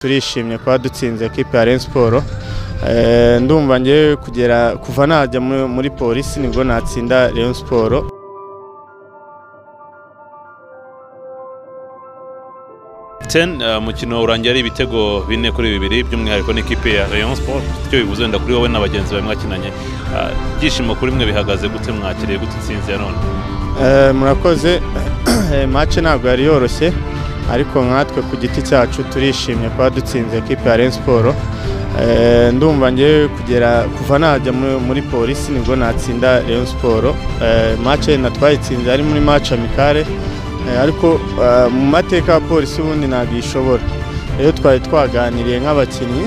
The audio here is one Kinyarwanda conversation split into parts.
turishimye kuba dutsinze ekipa ya Rayon Sport Eh, ndumva ngewe kugera kuva najya mu- muri polisi nibwo natsinda Rayon Sport Ten, eh, umukino urangira ari ibitego bine kuri bibiri by'umwihariko n'ikipe ya Rayon Sport icyo bivuze wenda kuri wowe na bagenzi bawe mwakinanye Eh, ibyishimo kuri mwe bihagaze gute mwakiriye gute intsinzi ya none Eh, murakoze match ntabwo yari yoroshye ariko nkatwe ku giti cyacu turishimye kuba dutsinze ekipa ya Rayon Sport Eh, ndumva ngewe kugera kuva najya mu- muri polisi nibwo natsinda Rayon Sport Eh, match na twayitsinze ari muri match amicale Eh, ariko eh, mu mateka ya polisi ubundi ntabwo ishobora rero twari twaganiriye nk'abakinnyi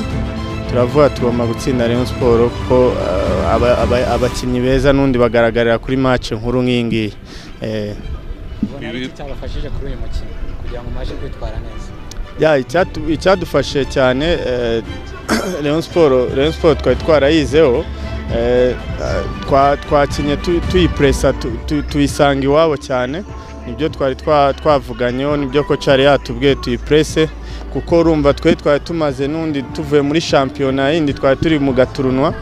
turavuga tugomba gutsinda Rayon Sport kuko eh, aba- aba- abakinnyi beza n'undi bagaragarira kuri match nkuru nk'iyi ngiyi Eh, Ibi- ubona iki cyabafashije kuri uyu mukino kugira ngo mwaje kwitwara neza ya, icyatu- icyadufashije cyane eh, Rayon Sport Rayon Sport twari twarayizeho eh, eh, twa- twakinye tu- tuyipuresa tu- tu- tuyisanga iwabo cyane nibyo twari twa- twavuganyeho nibyo ko cyari yatubwiye tuyipurese kuko urumva twe twari tumaze n'undi tuvuye muri shampiyona yindi twari turi mu gaturunwa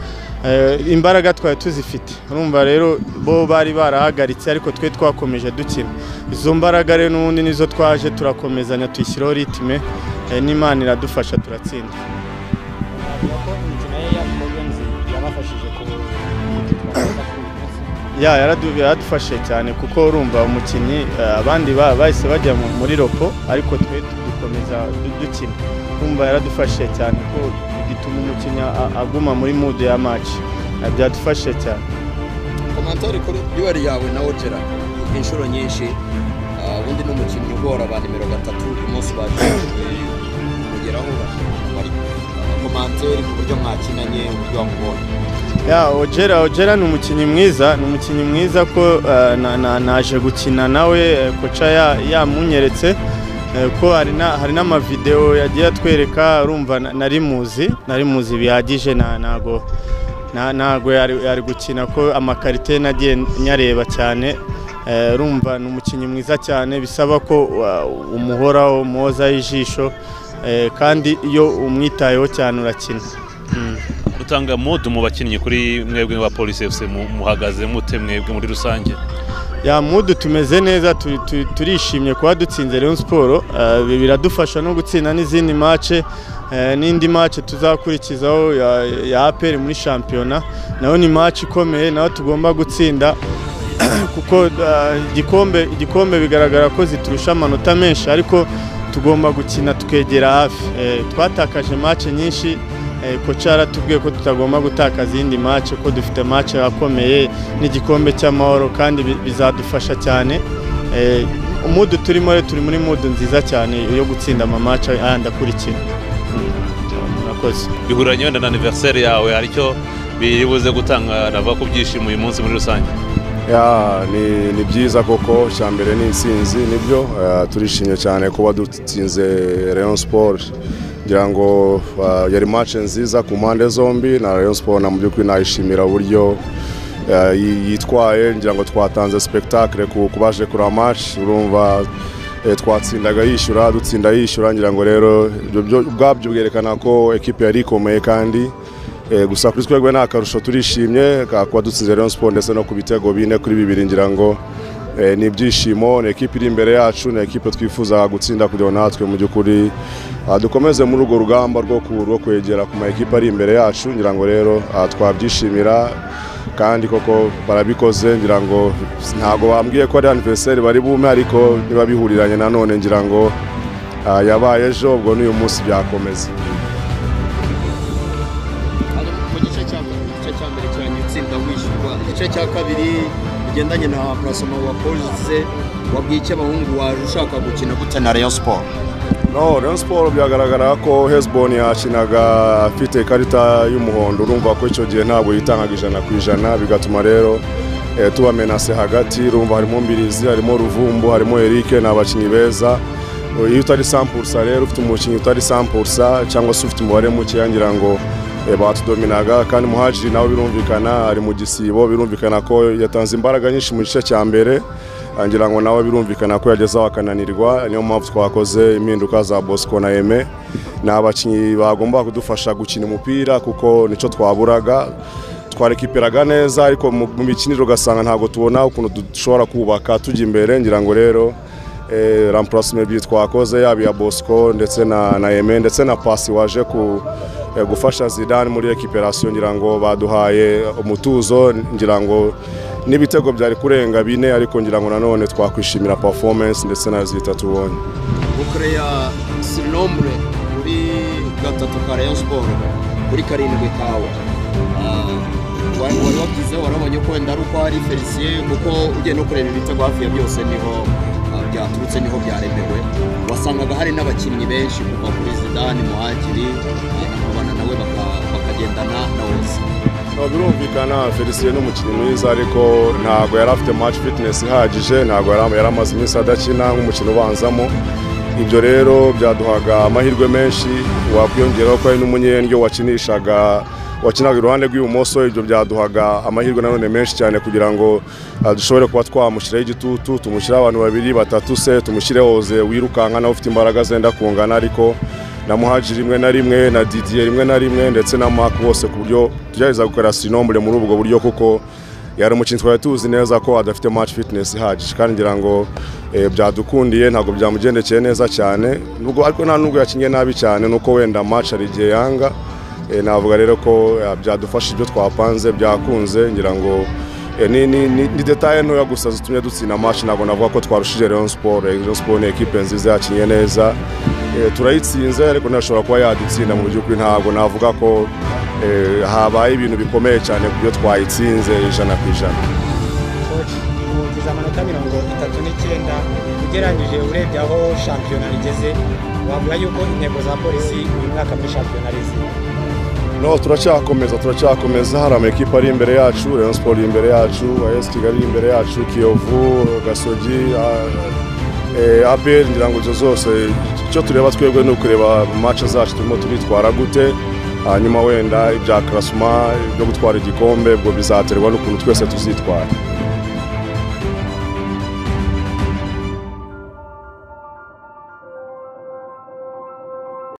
Eh, imbaraga twari tuzifite urumva rero bo bari barahagaritse ariko twe twakomeje dukina izo mbaraga rero n'ubundi nizo twaje turakomezanya tuyishyiraho ritime eh, n'imana iradufasha turatsinda navuga ko imikino ye ya Province yabafashije ku kwitwara neza kuri uyu munsi ya yaradu- yaradufashije cyane kuko urumva umukinnyi eh, abandi ba- bahise bajya mu- muri ropo ariko twe dukomeza du- dukina urumva yaradufashije cyane ko gituma umukinnyi a- aguma muri mudu ya match Eh, byadufashije cyane komantori kuri duwari yawe na wogera inshuro nyinshi ah, ubundi ni umukinnyi ugora ba nimero gatatu uyu munsi baje kugeraho bari komantori ku buryo mwakinanye uburyo wamubonye ya ojera ojera ni umukinnyi mwiza ni umukinnyi mwiza ko eh, na- na- naje gukina nawe eh, koca ya- yamunyeretse eh, ko hari na- hari n'amavidewo yagiye atwereka urumva na- nari muzi nari muzi bihagije na- ntago na- ntago yari yari gukina ko amakarite nagiye nyareba cyane Eh, urumva ni umukinnyi mwiza cyane bisaba ko wa- umuhoraho mwozaho ijisho eh, kandi iyo umwitayeho cyane urakina Mm. utanga modu mu bakinnyi kuri mwebwe ba polisi FC mu- muhagaze mute mwebwe muri rusange ya mudu tumeze neza tu- tu- turishimye kuba dutsinze Rayon Sport eh, bi- biradufasha no gutsinda n'izindi mace n'indi mace tuzakurikizaho ya, ya APR muri shampiyona nayo ni mace ikomeye nayo tugomba gutsinda kuko eh, igikombe igikombe bigaragara ko ziturusha amanota menshi ariko tugomba gukina tukegera hafi Eh, twatakaje mace nyinshi eh, koca yaratubwiye ko tutagomba gutakaza iyindi mace ko dufite mace akomeye n'igikombe cy'amahoro kandi bi- bizadufasha cyane Eh, umudu turimo rero turi muri mudu nziza cyane yo gutsinda amamace ayandi akurikira Mm, murakoze bihuranye wenda na anniversaire yawe hari icyo biribuze gutanga navuga ku byishimo uyu munsi muri rusange Ya, ni, ni byiza koko cya mbere ni intsinzi nibyo eh, turishimye cyane kuba dutsinze Rayon Sport ngira ngo eh, yari match nziza ku mpande zombi na Rayon Sport na mu by'ukuri nayishimira uburyo eh, yi- yitwaye ngira ngo twatanze spectacle ku ku baje kuri match urumva eh, twatsindaga yishyura dutsinda yishyura ngira ngo rero ibyo byo- ubwabyo bwerekana ko ekipe yari ikomeye kandi Eh, gusa kuri twebwe nta karusho turishimye ka- kuba dutsinze Rayon Sport ndetse no ku bitego bine kuri bibiri ngira ngo eh, ni ibyishimo ni ekipe iri imbere yacu ni ekipe twifuza gutsinda kugira ngo natwe mu by'ukuri ah, dukomeze muri urwo rugamba rwo ku- rwo kwegera ku ma ekipe ari imbere yacu ngira ngo rero ah, twabyishimira kandi koko barabikoze ngira ngo ntabwo bambwiye ko ari anniversaire bari bume ariko niba bihuriranye nanone ngira ngo ah, yabaye ejo ubwo n'uyu munsi byakomeza Hano mu gice cya mu gice cya mbere cyane utsinda wishyurwa igice cya kabiri ugendanye na purasoma wa polise wabwiye iki abahungu waje ushaka gukina gute na Rayon Sport No, Rayon Sport byagaragara ko Hezbon yakinaga afite ikarita y'umuhondo urumva ko icyo gihe ntabwo yitangaga ijana ku ijana bigatuma rero eh, tubamenase hagati urumva harimo Mbirizi harimo Ruvumbu harimo Eric ni abakinnyi beza Eh, iyo utari sampursa rero ufite umukinnyi utari sampursa cyangwa se ufite umubare mukeya ngira ngo eh, batudominaga kandi muhajiri nawe birumvikana ari mu gisibo birumvikana ko yatanze imbaraga nyinshi mu gice cya mbere ngira ngo nawe birumvikana ko yagezeho akananirwa niyo mpamvu twakoze impinduka za bosco na eme ni abakinnyi bagomba kudufasha gukina umupira kuko nicyo twaburaga twarekiperaga neza ariko mu mu mikinire ugasanga ntabwo tubona ukuntu dushobora kubaka tujya imbere ngira ngo rero eh, remplacement ebyiri twakoze yaba iya bosco ndetse na na eme ndetse na pasi waje ku eh, gufasha zidane muri rekiperasiyo ngira ngo baduhaye umutuzo ngira ngo n'ibitego byari kurenga bine ariko ngira ngo nanone twakwishimira performance ndetse na zita tubonye ukore ya sirinombre kuri gatatu ka rayon siporo kuri karindwi kawe Ah, wari wari wabyizeho warabonye ko wenda ari uko ari felisiye kuko ugiye no kureba ibitego hafi ya byose niho ah, byaturutse niho byaremewe wasangaga hari n'abakinnyi benshi kuva kuri zidane muhagiri abana nawe baka- bakagendana na wose No, birumvikana felicien ni umukinnyi mwiza ariko ntabwo yari afite match fitness ihagije ntabwo yari yari amaze iminsi adakina nk'umukino ubanzamo ibyo rero byaduhaga amahirwe menshi wakwiyongeraho ko hari n'umunyendyo wakinishaga wakinaga iruhande rw'ibumoso ibyo byaduhaga amahirwe nanone menshi cyane kugira ngo ah, dushobore kuba twamushyiraho igitutu tumushyiraho abantu babiri batatu se tumushyireho ze wirukanka nawe ufite imbaraga zenda kungana ariko na muhaji rimwe na rimwe na didiye rimwe na rimwe ndetse na mark bose ku buryo tugerageza gukorera sinombure muri ubwo buryo kuko yari umukinnyi twari tuzi neza ko adafite match fitness ihagije kandi ngira ngo eh, byadukundiye ntabwo byamugendekeye neza cyane nubwo ariko nta nubwo yakinnye nabi cyane nuko wenda match hari igihe yanga Eh, navuga rero ko eh, byadufasha ibyo twapanze byakunze ngira ngo eh, ni- ni ni- ni detaye ntoya gusa zitumye dutsinda match ntabwo navuga ko twarushije Rayon Sport Eh, Rayon Sport ni ekipe nziza yakinnye neza Eh, turayitsinze ariko ntashobora kuba yadutsinda mu by'ukuri ntabwo navuga ko eh, habaye ibintu bikomeye cyane ku byo twayitsinze ijana ku ijana koci ugize amanota mirongo itatu n'icyenda ugereranyije urebye aho shampiyona igeze wavuga yuko intego za polisi uyu mwaka muri shampiyona ari izihe no turacyakomeza turacyakomeza hari amakipe ari imbere yacu rayon sport iri imbere yacu as kigali iri imbere yacu kiyovu gasogi ah, eh, abel ngira ngo izo zose icyo tureba twebwe ni ukureba match zacu turimo turitwara gute hanyuma wenda ibya karasuma ibyo gutwara igikombe ubwo bizaterwa n'ukuntu twese tuzitwara